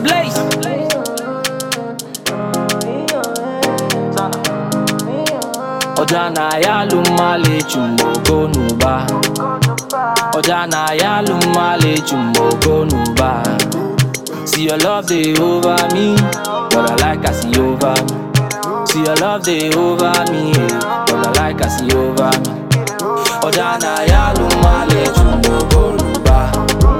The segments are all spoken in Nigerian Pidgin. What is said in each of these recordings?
Blaze. Ojana ya lumale chumoko nuba. Ojana ya lumale chumoko nuba. See your love they over me, but I like I see over me. See your love they over me, yeah, but I like I see over me. Ojana ya lumale chumoko nuba.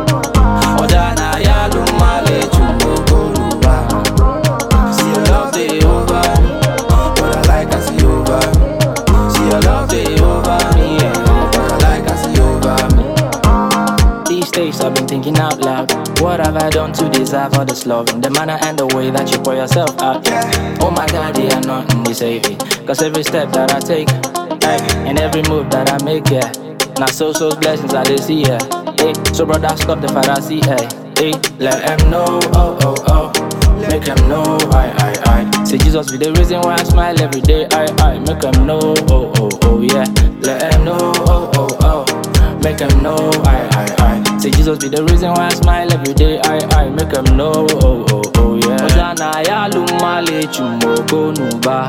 Ojana ya lumale chumoko nuba. See your love they over me, but I like I see over me. See your love they over me, yeah, but I like I see over me. These days I've been thinking out loud. What have I done to deserve all this love? And the manner and the way that you pour yourself out. Oh my god, yeah, nothing is saving. Cause every step that I take, hey, and every move that I make, yeah. Now so so blessings I they see, yeah. Hey, so brother stop the fantasy, hey. Hey, let them know, oh oh oh. Make them know, I I I. Say Jesus be the reason why I smile every day, I I. Make them know, oh oh oh yeah. Let them know, oh oh oh. Make them know, I, I, I. Say Jesus be the reason why I smile every day, I, I. Make them know, oh, oh, oh, yeah. Ojana ya lumale chumoko nuba.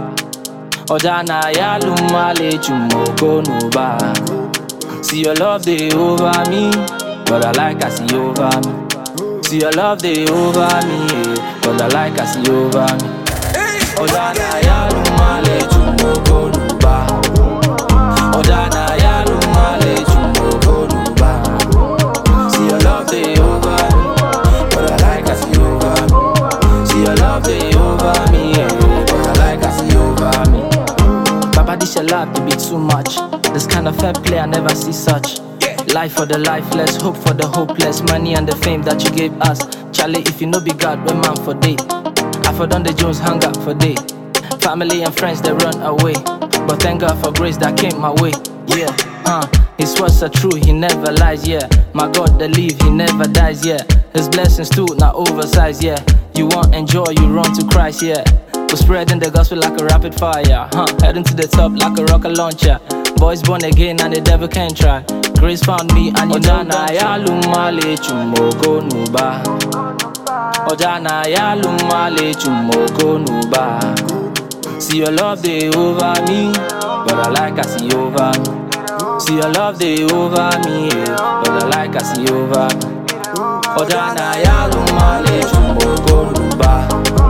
Ojana ya lumale chumoko nuba. See your love they over me, but I like I see over me. See your love they over me, yeah, but I like I see over me. Ojana ya lumale chumoko nuba. Ojana ya lumale chumoko nuba. See your love they over me, but I like I see over me. See your love they over me, yeah, but I like I see over me. Baba, this your love to be too much. This kind of fair play I never see such. Life for the lifeless, hope for the hopeless, money and the fame that you gave us. Charlie, if you know be God, we man for day. I for done the Jones hung up for day. Family and friends they run away, but thank God for grace that came my way. Yeah, uh, His words are true, He never lies. Yeah, my God, the leave, He never dies. Yeah, His blessings too, not oversized. Yeah, you want enjoy, you run to Christ. Yeah, we're spreading the gospel like a rapid fire. Huh, heading to the top like a rocket launcher. Boys born again and the devil can't try. Grace found me and you know na ya lumale chumoko nuba. Ojana ya lumale chumoko nuba. See your love they over me, but I like I see over me. See your love they over me, yeah, but I like I see over me. Ojana ya lumale chumoko nuba.